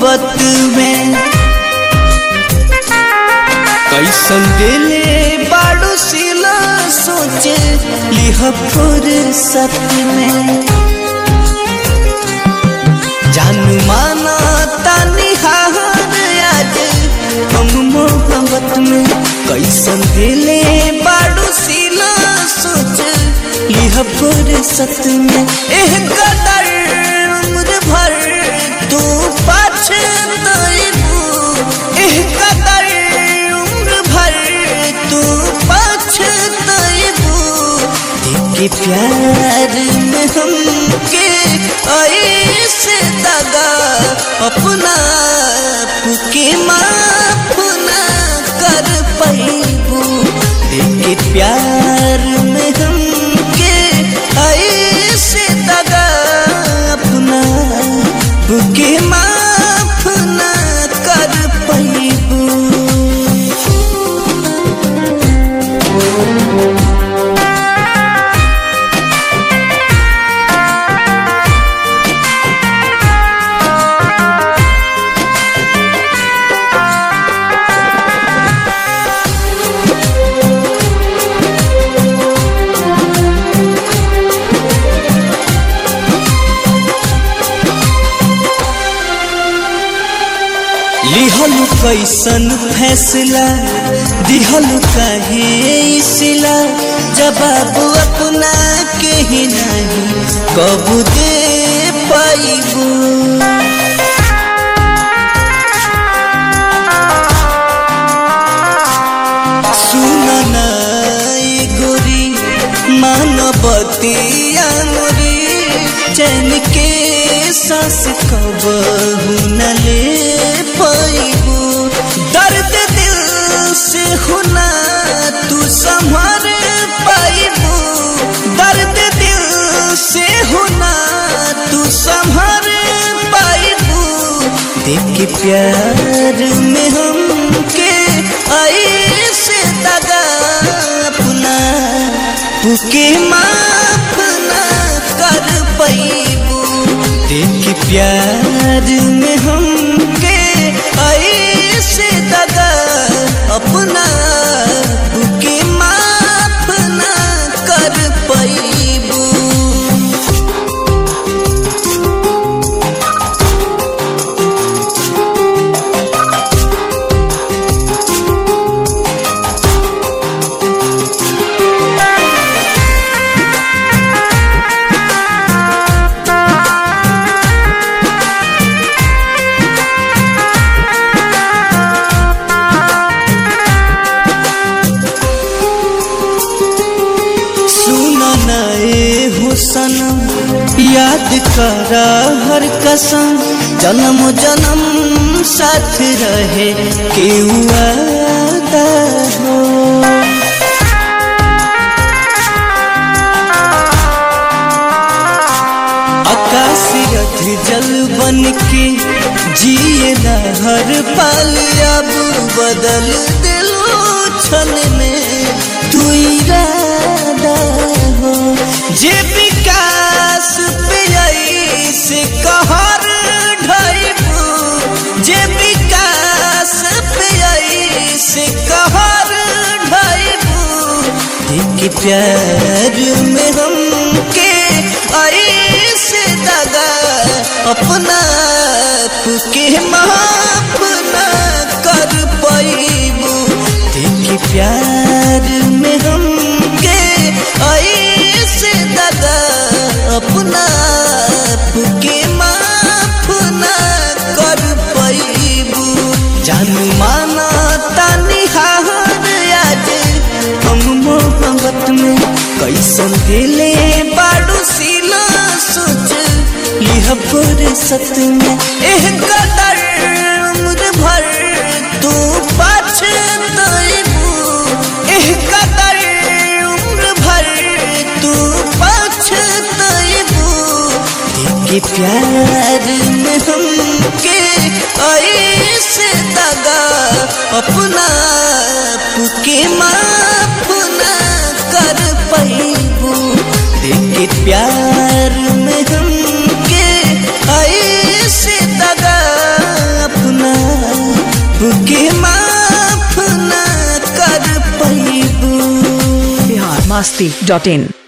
मोहब्बत में कैसन दिले बाड़ू सिला सोचे लिह फुर्सत में जानू माना तानी हार आज हम मोहब्बत में कैसन दिले बाड़ू सिला सोच लिह फुर्सत में एह कदर उम्र भर तू पछताइबू एह कदर उम्र भर तू पछताइबू के प्यार में हमके ऐसे दगा अपना के माफ ना कर पैबू के प्यार में हमके ऐसे दगा अपना के माफ ना कर पैबू लिहल कैसन फैसला दिहल कहे सिला जवाब अपना के ही नहीं कब दे पाइबू सुन नाई गोरी मानवतिया मोरी चैन के सांस कब न ले पाइबू दर्द दिल से होना तू संभर पाइबू दर्द दिल से होना तू संभर पाइबू देख के प्यार में हमके ऐसे दगा अपना पुके माफ ना कर पैबू देख के प्यार में हमके ऐसे दगा अपना पुके माफ ना कर पैबू सुन नए हुसन याद करा हर कसम जन्म जन्म साथ रहे के वादा हो आकाश रथ जल बन के जिए हर पल अब बदल दिलो छल में तू इरादा हो जे विकास पे से कहर ढाइबू जे विकास पे से कहर ढाइबू देख प्यार में हमके ऐसे दगा अपना के माफ ना कर पैबू देख प्यार में हमके ऐसे दगा अपना के माफ ना कर पैबू जानू माना तानी हार आज हम मोहब्बत में कैसन दिले बाड़ू सिला सोच लिह फुर्सत में एह कदर उम्र भर तू पछताइबू एह कदर उम्र भर तू पछताइबू के प्यार में हमके ऐसे दगा अपना के माफ ना कर पैबू देख प्यार में हमके ऐसे दगा masti.in.